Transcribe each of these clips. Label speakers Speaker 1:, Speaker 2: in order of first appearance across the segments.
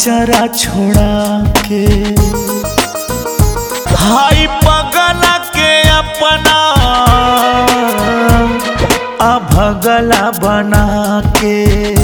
Speaker 1: चरा छोड़ा के हाई पगला के अपना आ भगला बना के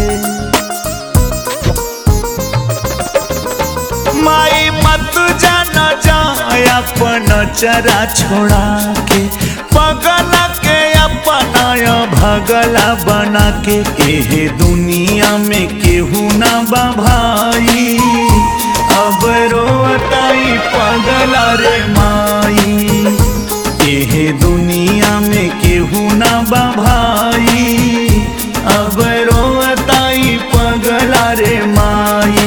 Speaker 1: माई मत जान जा अपन चरा छोड़ा के पगला के अपना भगला बना के एहे दुनिया में केहू ना बा भाई अब रोताई पगला रे माई एहे दुनिया में केहू ना बा भाई अब रोताई पगला रे माई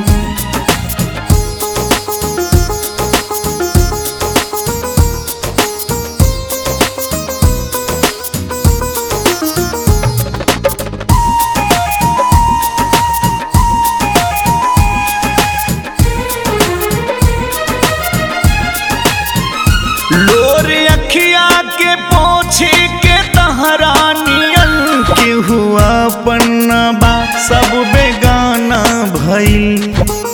Speaker 1: लोर अखिया के पोछे के तहरानियन के हुआ पन्ना बा सब बेगाना भइल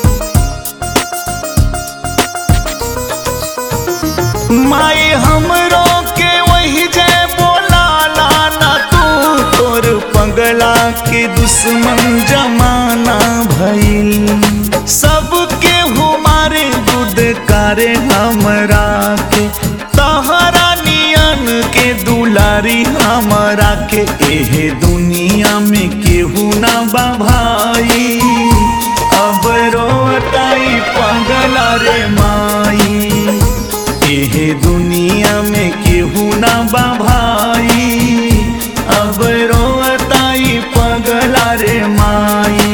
Speaker 1: माई हमरो के वही जय बोला लाना तू तोर पगला के दुश्मन जमाना भइल सबके हमारे दूध करे हमरा के तहरा नियन के दुलारी हमरा के एहे दुनिया में केहू ना बा भाई अब रोताई पगला रे माई एहे दुनिया में केहू ना बा भाई अब रोताई पगला रे माई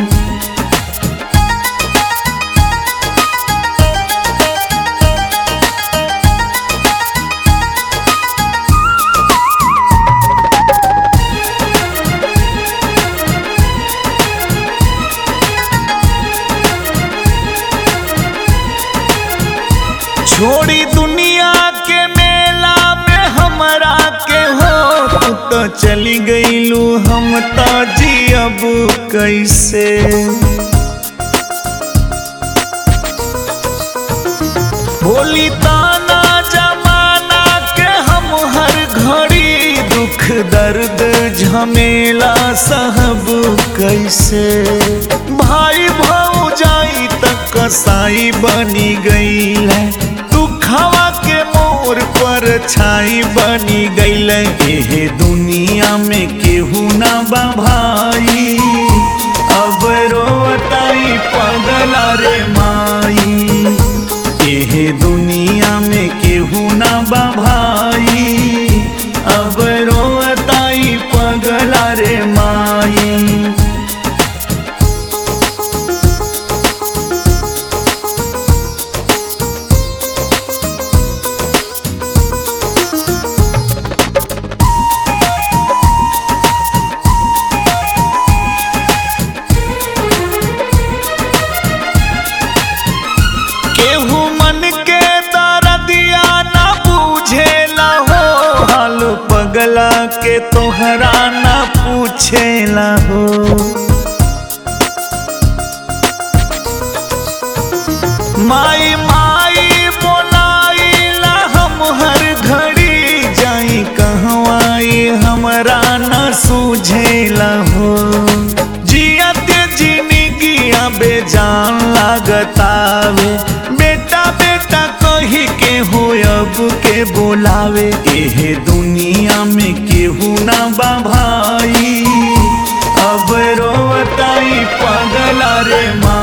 Speaker 1: छोड़ी दुनिया के मेला में हमरा के हो तू तो चली गईलू हम तो जियब कैसे भोली ताना जमाना के हम हर घड़ी दुख दर्द झमेला सहब कैसे भाई भौजाई तक कसाई बनी गई है दुखवा के मोर पर छाई बनी गईल एहे दुनिया में केहू ना बा भाई अब रोताई पगला रे माई एहे दुनिया में केहू ना बा भाई अब रोताई पगला रे माई केहू मन के दर्दिया ना पूछेला हो हाल पगला के तोहरा ना पूछेला हो माई माई बोलाइला हम हर घड़ी जाई कहवाई हमरा ना सूझेला हो जियत जिंदगिया बेजान लागतावे बेटा बेटा कही के हो अब के बोलावे एहे दुनिया में केहू ना बा भाई अब रोताई पगला रे माँ